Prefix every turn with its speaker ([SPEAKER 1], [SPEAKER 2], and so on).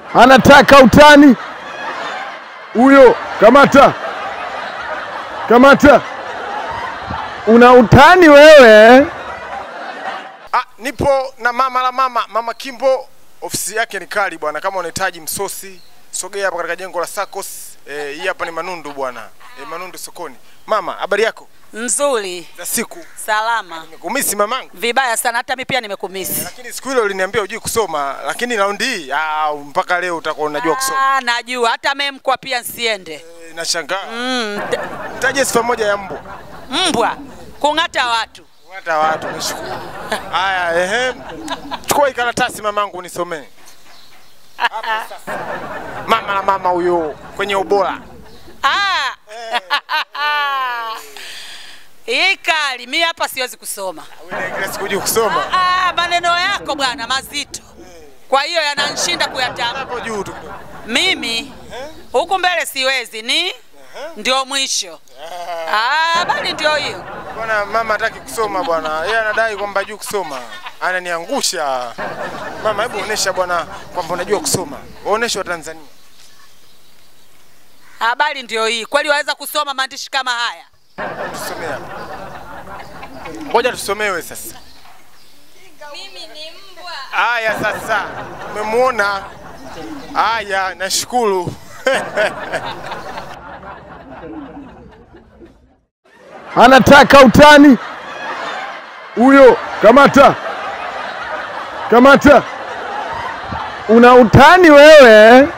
[SPEAKER 1] anataka utani huyo. Kamata, kamata, una utani wewe.
[SPEAKER 2] Ah, nipo na mama la mama mama Kimbo, ofisi yake ni kali bwana. Kama unahitaji msosi, sogea hapa katika jengo la Sacos. Eh, hii hapa ni Manundu bwana, eh, Manundu sokoni. Mama, habari yako
[SPEAKER 3] Nzuri,
[SPEAKER 2] za siku?
[SPEAKER 3] salama.
[SPEAKER 2] Nimekumisi mamangu,
[SPEAKER 3] Vibaya sana, hata mimi pia nimekumisi.
[SPEAKER 2] lakini siku ile uliniambia hujui kusoma, lakini raundi hii ah, mpaka leo utakuwa unajua kusoma.
[SPEAKER 3] Ah, najua hata memkwa pia nsiende.
[SPEAKER 2] Eh, nashangaa.
[SPEAKER 3] Mm, t-
[SPEAKER 2] Taje sifa moja ya mbu.
[SPEAKER 3] mbwa kung'ata watu.
[SPEAKER 2] Hata watu nishukuru. Haya, ehe. Chukua hii karatasi mamangu unisomee. Hapa sasa. Mama la mama huyo kwenye ubora.
[SPEAKER 3] Ah. Hii kali, mi hapa siwezi kusoma.
[SPEAKER 2] Wewe kila siku hujui kusoma.
[SPEAKER 3] Ah, maneno yako bwana mazito, kwa hiyo yananishinda kuyatamka.
[SPEAKER 2] Hapo juu tu kidogo.
[SPEAKER 3] Mimi huku mbele siwezi, ni ndio mwisho. Ah, bali ndio hiyo.
[SPEAKER 2] Bwana mama hataki kusoma bwana. Yeye anadai kwamba hajui kusoma. Ananiangusha. Mama, hebu onesha bwana kwamba unajua kusoma. Waoneshe wa Tanzania.
[SPEAKER 3] Habari ndio hii. Kweli waweza kusoma maandishi kama haya?
[SPEAKER 2] Tusomee hapa. Ngoja tusomewe sasa.
[SPEAKER 3] Mimi ni mbwa.
[SPEAKER 2] Haya sasa. Umemuona? Haya, nashukuru.
[SPEAKER 1] anataka utani huyo. Kamata, kamata, una utani wewe.